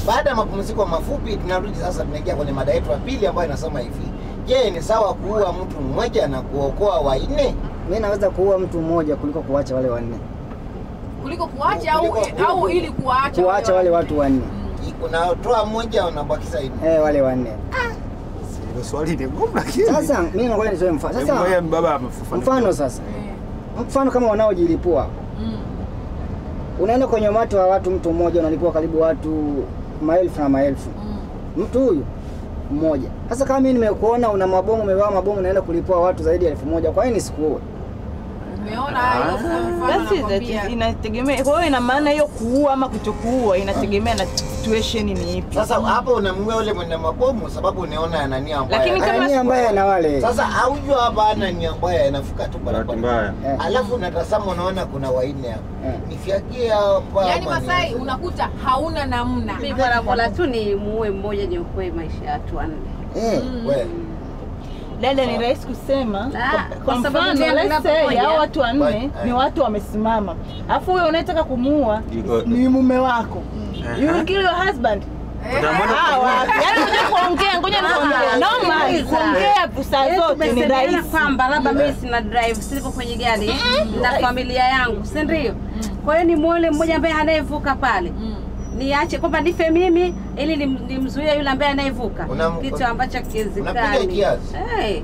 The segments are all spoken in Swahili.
Baada ya mapumziko mafupi, tunarudi sasa, tunaingia kwenye mada yetu ya pili ambayo inasema hivi: Je, ni sawa kuua mtu mmoja na kuokoa wanne? Mimi naweza kuua mtu mmoja kuliko kuacha wale wanne, kuliko kuacha au Kuliko- kuliko- au ili kuwaacha kuacha wale watu wanne, Unatoa mmoja unabakisha nne. eh, wale wanne. Hilo swali ni gumu lakini. Sasa mimi nakwenda nitoe mfano. Hebu ngoja Sasa baba amefafanua. mfano sasa, Eh, mfano kama wanaojilipua, mm. unaenda kwenye umati wa watu, mtu mmoja unalipua karibu watu maelfu na maelfu, Mm. mtu huyu mmoja. Sasa kama mimi nimekuona una mabomu, umevaa mabomu, unaenda kulipua watu zaidi ya elfu moja, kwa nini nisikuue? Umeona hayo mfano That's it, that nakwambia. is- inategemea. Kwa hiyo ina maana hiyo kuua ama kutokuua inategemea na situation ni ipi. Sasa hapo unamng'oa yule mwenye mabomu sababu unaona ana nia mbaya. Lakini kama- Ana nia mbaya na wale Sasa aujua hapa ana nia mbaya, anafuka tu Bahati barabara. mbaya. Eh. Alafu unatazama unaona kuna wanne hapa. Eh. Nifyagie hapa. Yaani ama Masai nianze? unakuta hauna namna. Mimi bora bora tu ni muue mmoja niokoe maisha ya watu wanne. eh. Wewe. Dada, ni rahisi kusema Ah, kwa- kwa kwa sababu mfano gani let's say unapokuja? hao watu wanne Right, ni eh. watu wamesimama, alafu huyo unayetaka kumuua Iko- ni mume wako, you will kill your husband. Ah, wapi? Yaani unataka kuongea, ngoja nikwambie, normal Sikiliza. kuongea saa Yaani zote ni tumesaidiana rahisi. kwamba labda mimi sina drive, silipo kwenye gari na familia yangu, si ndio? Kwa hiyo ni muone mmoja ambaye anayevuka pale Mm. niache kwamba nife mimi ili nim- nimzuie yule ambaye anayevuka, Unam- kitu ambacho unapiga kiwezekani. kiasi? Eh.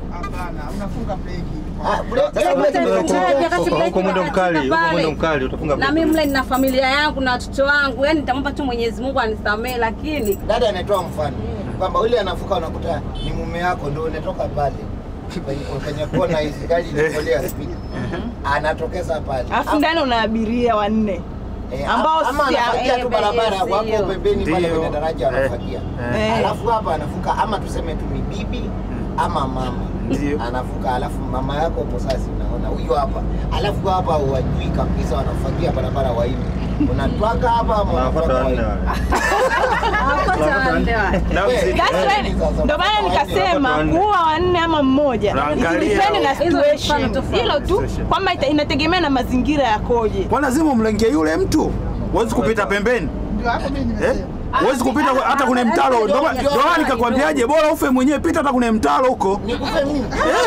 Ah, break. Sasa break Sasa ni wakati kuchukua- wakati Huko- huko mwendo mkali, huko pale. mwendo mkali utafunga na mimi mle nina familia yangu na watoto wangu, yani nitamwomba tu Mwenyezi Mungu anisamehe, lakini Dada anatoa mfano kwamba yule anafuka unakuta ni mume wako ndio unatoka pale kwenye kwenye kona hizi gari inakolea speed. Anatokeza pale. Alafu ndani una abiria wanne Eh, ambao ama si- anafagia tu eh, barabara yes, wako hiyo. pembeni pale Ndio. kwenye daraja Eh, anafagia. eh. Alafu hapa anafuka ama tuseme tu ni bibi ama mama. Ndio. Anafuka alafu mama yako hapo sasa unaona huyu hapa. Alafu hapa wajui kabisa wanafagia barabara wa hivi. Unatwaka hapa ama Unafuata unatwaka wanne wa hivi? wale. hawakosa waende wake. Na Wewe, mzidi- That's Eh, why- sasa ndo maana unataka nikasema wanne. kuwa wanne ama mmoja Unaangalia depende na hizo ni situation mfano tofauti. hilo tu Situation. kwamba ita- inategemea na mazingira yakoje Kwa lazima umlengie yule mtu. Huwezi kupita pembeni. Eh? Huwezi kupita hata kwenye mtaro. Ndio maana- ndio maana nikakwambiaje bora ufe mwenyewe pita hata kwenye mtaro huko. Nikufe mimi.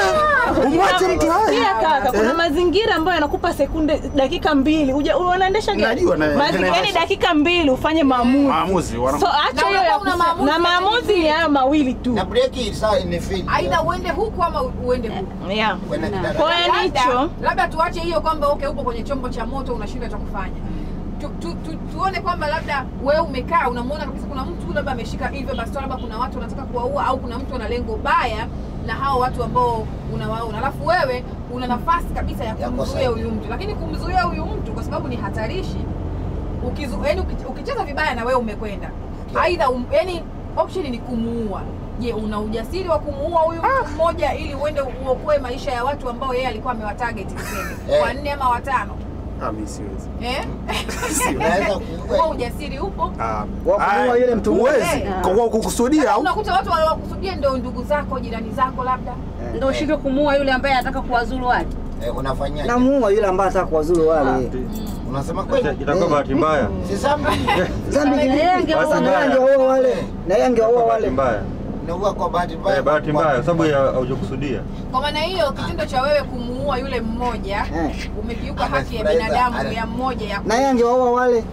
Eh, Umwache mtu hai. pia kaka kuna mazingira ambayo yanakupa sekunde dakika mbili Uja- unaendesha gari Najua, na- Mazingira- naendesha. yaani dakika mbili ufanye maamuzi Maamuzi wana so acha Na hiyo ya unakuwa una kufa- maamuzi na ya maamuzi ni hayo mawili tu Na breki saa imefeli. Aidha uende huku ama uende huku. yeah. Kwenda kidara- kwa hiyo Labda- hicho labda tuache hiyo kwamba okay, upo kwenye chombo cha moto unashindwa cha kufanya tu, tu, tu, tuone kwamba labda wewe umekaa unamwona kabisa kuna mtu labda ameshika hivyo basi labda kuna watu wanataka kuwaua au kuna mtu ana lengo baya na hao watu ambao unawaona alafu wewe una nafasi kabisa ya Ya kumzuia kusaidia. huyu mtu lakini kumzuia huyu mtu kwa sababu ni hatarishi ukizu, yani uki- ukicheza vibaya na wewe umekwenda aidha um, yani option ni kumuua je una ujasiri wa kumuua huyu mtu mmoja ili uende uokoe maisha ya watu ambao yeye alikuwa amewatarget tuseme Eh. wanne ama watano Ah, mimi siwezi. eh? Unaweza huo kuua. ujasiri upo Ah, Wa kumuua ah, yule mtu huwezi. mmoja. Kwa kwa kukusudia au unakuta watu waliokusudia ndio ndugu zako jirani zako labda Ndio ushindwe kumuua yule ambaye anataka kuwazuru wale. Eh, unafanyaje? namuua yule ambaye anataka kuwazuru wale. Unasema kweli? Itakuwa bahati mbaya. Si sababu Dhambi ni Yeye angewaua Sasa naye wale. angewaua wale, na yeye angewaua Bahati wale. mbaya. naua kwa bahati mbaya. Eh, bahati mbaya kwa sababu ya haujakusudia. kwa maana hiyo kitendo cha wewe kumuua yule mmoja Eh. umekiuka haki ya Amefurahiza, binadamu ana- ya mmoja ya Na yeye angewaua wale.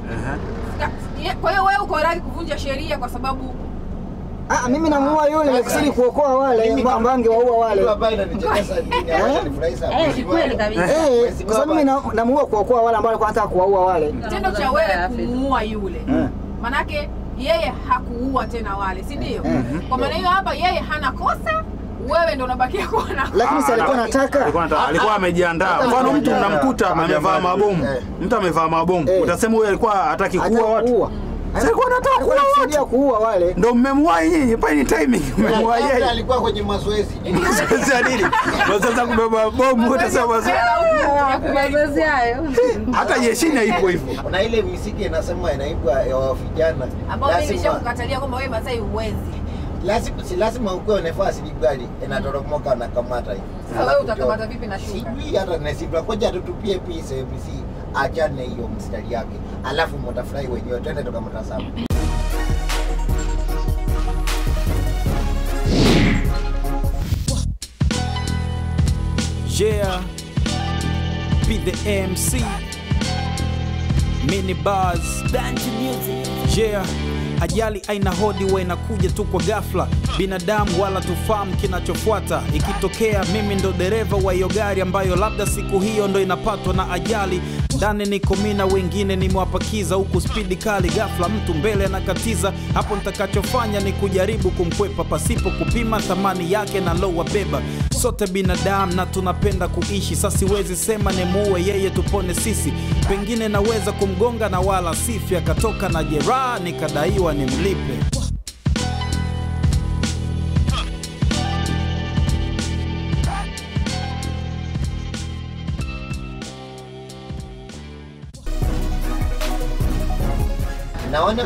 Ka- kwa hiyo wewe uko radhi kuvunja sheria kwa sababu Ah, mimi namuua yule nikusudi kuokoa wale Mimi- ambao angewaua wale. Kitu ambayo inanichekesha ni ambacho nifurahisha. Eh, ni kweli kabisa. Eh, kwa sababu mimi na- namuua kuokoa wale ambao walikuwa wanataka kuwaua wale. kitendo cha wewe kumuua yule Eh. manake yeye hakuua tena wale si ndio Mhm. kwa maana hiyo hapa yeye hana kosa wewe ndo unabakia kuwa na Lakini si alikuwa anataka. alikuwa anataka- alikuwa amejiandaa. Mfano mtu mnamkuta amevaa mabomu, Eh. mtu amevaa mabomu, Eh. utasema huyu alikuwa hataki kuua Anataka watu. kuua. Si alikuwa anataka Alikuwa kuua anakusudia watu. kuua wale. Ndo mmemwahi nyinyi, pale ni timing, mmemwahi Labda yeye. alikuwa kwenye mazoezi. Sasa nini? Ndo sasa kubeba bomu utasema sasa. Mazoezi hayo. Hata jeshini haipo hivyo. Kuna ile misiki inasema inaibwa ya wa vijana. ambao mimi Lazima nishakukatalia kwamba wewe Masai huwezi lazima si lazima ukuwe nafasi ni gari inatoromoka na kamata hivi. Sasa wewe utakamata vipi na shuka? Sijui hata nasibra koja tutupie pisa MC achane hiyo mstari yake. Alafu mtafurahi wenyewe twende tukamtazama. the MC. Mini bars. Yeah. Ajali aina hodi huwa inakuja tu kwa ghafla, binadamu wala tufahamu kinachofuata. Ikitokea mimi ndo dereva wa hiyo gari ambayo labda siku hiyo ndo inapatwa na ajali, ndani niko mimi na wengine nimewapakiza, huku spidi kali, ghafla mtu mbele anakatiza. Hapo nitakachofanya ni kujaribu kumkwepa pasipo kupima thamani yake na lowabeba. Sote binadamu na tunapenda kuishi, sasa siwezi sema nimuue yeye tupone sisi. Pengine naweza kumgonga na wala sifi, akatoka na jeraha nikadaiwa nimlipe. naona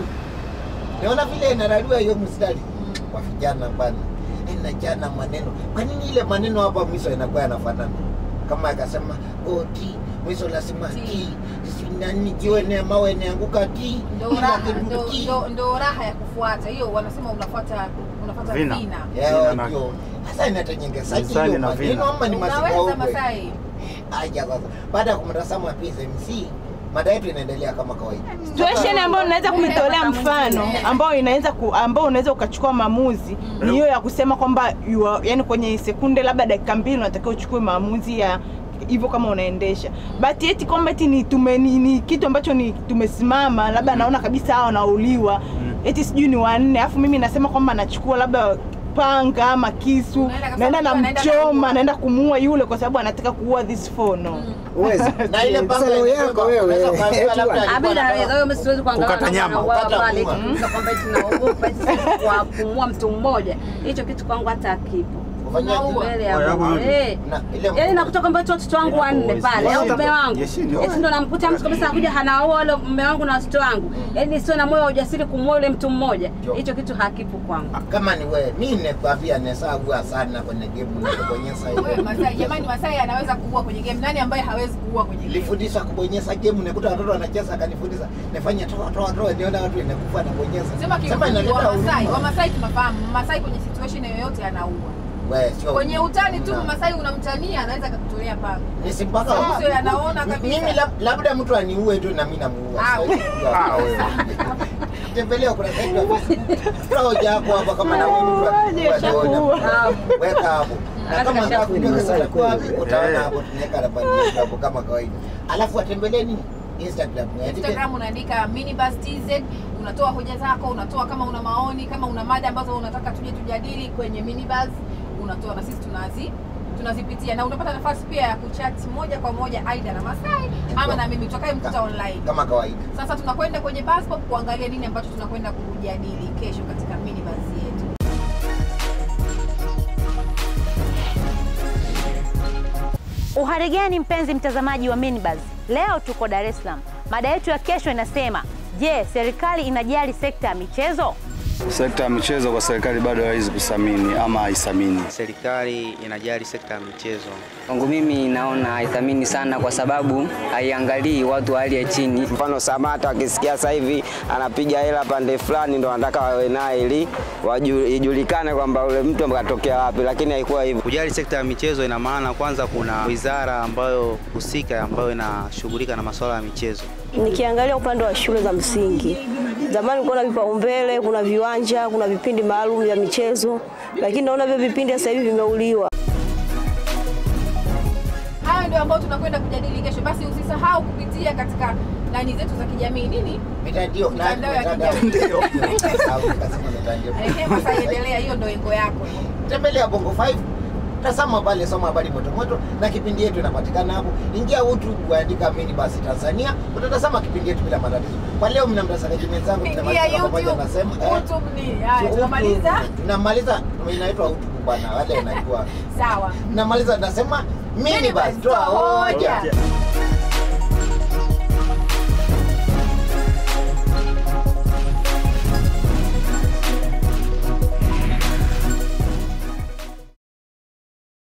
naona vile inararua hiyo mstari kwa vijana bana, inajana maneno. Kwa nini ile maneno hapa mwisho inakuwa yanafanana? Kama akasema oh, ti mwisho lazima ti si nani jiwe ne mawe neanguka ti ndo kila raha kitu ndo, ti. ndo, ndo raha ya kufuata hiyo wanasema unafuata unafuata Vina. vina Yao Vina na- ndio. Sasa inatengengezaje Msani hiyo na maneno vina. ama ni unaweza masikao Masai Aja sasa. Baada ya kumtazama PSMC, mada yetu inaendelea kama kawaida. situation ambayo unaweza kuitolea mfano ambao inaweza ku, ambao unaweza ukachukua maamuzi ni hiyo ya kusema kwamba you are- yani kwenye sekunde labda dakika mbili unatakiwa uchukue maamuzi ya hivyo kama unaendesha but eti kwamba eti ni, tume, ni, ni kitu ambacho ni tumesimama labda naona kabisa hawa wanauliwa eti sijui ni wanne alafu mimi nasema kwamba nachukua labda panga ama kisu Unaenda kwa naenda sababu anaenda namchoma kumuua. naenda kumuua yule kwa sababu anataka kuua this phone no. Uwezi. Na ile panga Sasa leo ilikuwa- yako wewe. unaweza kuambiwa Eti labda wa- alikuwa Abida anataka- anaweza wewe siwezi kuangalia Kukata kama nyama. anauawa Kukata pale pua. kitu kwamba eti naogopa eti sisi kwa kumua mtu mmoja. Hicho kitu kwangu hata hakipo. Ufanyaje? Unaua. Mbele ya Kwa yangu Mungu. mimi. Eh. Na ile Yaani nakuta kwamba eti watoto wangu wanne pale au mume wangu. Yes, ndio. Eti ndo namkuta mtu kabisa anakuja hanaoa wale mume wangu na watoto wangu. Yaani sio na moyo wa ujasiri kumwoa yule mtu mmoja. Ndio. Hicho kitu hakipo kwangu. kama ni wewe, mimi nikwambia nesagua sana kwenye game na kubonyeza wewe ile. Masai jamani Masai anaweza kuua kwenye game nani ambaye hawezi kuua kwenye game Nilifundisha kubonyeza game, nikuta watoto wanacheza, akanifundisha nifanye toa toa toa, niona watu inakufa na bonyeza. sema Sema kiufupi inaleta wa Masai huruma. wa Masai tunafahamu Masai kwenye situation yoyote anaua Wewe sio kwenye utani tu Na- Masai unamtania anaweza akakutolea panga ni si mpaka Sababu sio anaona kabisa. mimi lab- labda mtu aniue tu na mimi namuua. Ah, Siwezi kujua. Ah, wewe. Tembelea kuna site ya Facebook. Toa hoja yako hapa kama na wewe mtu akikuua Shakuua. niona. Weka hapo. Na Alafu kama kasha nataka kujua kuua. kesa kwa wapi utaona Eh. hapo tunaweka namba yetu hapo kama kawaida. Alafu atembelee nini? Instagram. Andike- Instagram unaandika minibus tz unatoa hoja zako unatoa kama una maoni kama una mada ambazo unataka tuje tujadili kwenye minibus unatoa na sisi tunazi tunazipitia na unapata nafasi pia ya kuchat moja kwa moja aidha na Masai ama na mimi tutakaye mkuta online kama kawaida. sasa tunakwenda kwenye bus stop kuangalia nini ambacho tunakwenda kujadili kesho katika minibus yetu Uhari gani mpenzi mtazamaji wa Minibuzz? Leo tuko Dar es Salaam. Mada yetu ya kesho inasema, je, serikali inajali sekta ya michezo? Sekta ya michezo kwa serikali bado haiwezi kusamini ama haisamini. Serikali inajali sekta ya michezo. Kwangu mimi naona haithamini sana kwa sababu haiangalii watu wa hali ya chini. Mfano Samata akisikia sasa hivi anapiga hela pande fulani, ndo anataka wawe naye ili waju- ijulikane kwamba ule mtu katokea wapi, lakini haikuwa hivyo. Kujali sekta ya michezo ina maana kwanza kuna wizara ambayo husika ambayo inashughulika na masuala ya michezo. Nikiangalia upande wa shule za msingi, zamani kulikuwa na vipaumbele, kuna viwanja, kuna vipindi maalum vya michezo, lakini naona hivyo vipindi sasa hivi vimeuliwa. hayo ndio ambayo tunakwenda kujadili kesho basi usisahau kupitia katika laini zetu za kijamii nini Mitandio Mitandao ya mitandao. kijamii. Au nikasema mitandao. Ehe, Masai endelea hiyo ndio engo yako tembelea Bongo 5 tazama pale, soma habari moto moto, na kipindi yetu inapatikana hapo. Ingia YouTube, andika mini basi Tanzania, utatazama kipindi yetu bila matatizo. Kwa leo mna mtazamaji mwenzangu, Ingia tunamaliza pamoja, YouTube. nasema eh, YouTube ni haya YouTube, tunamaliza tunamaliza, inaitwa YouTube bwana, wale wanajua. sawa Namaliza nasema mini basi, toa hoja.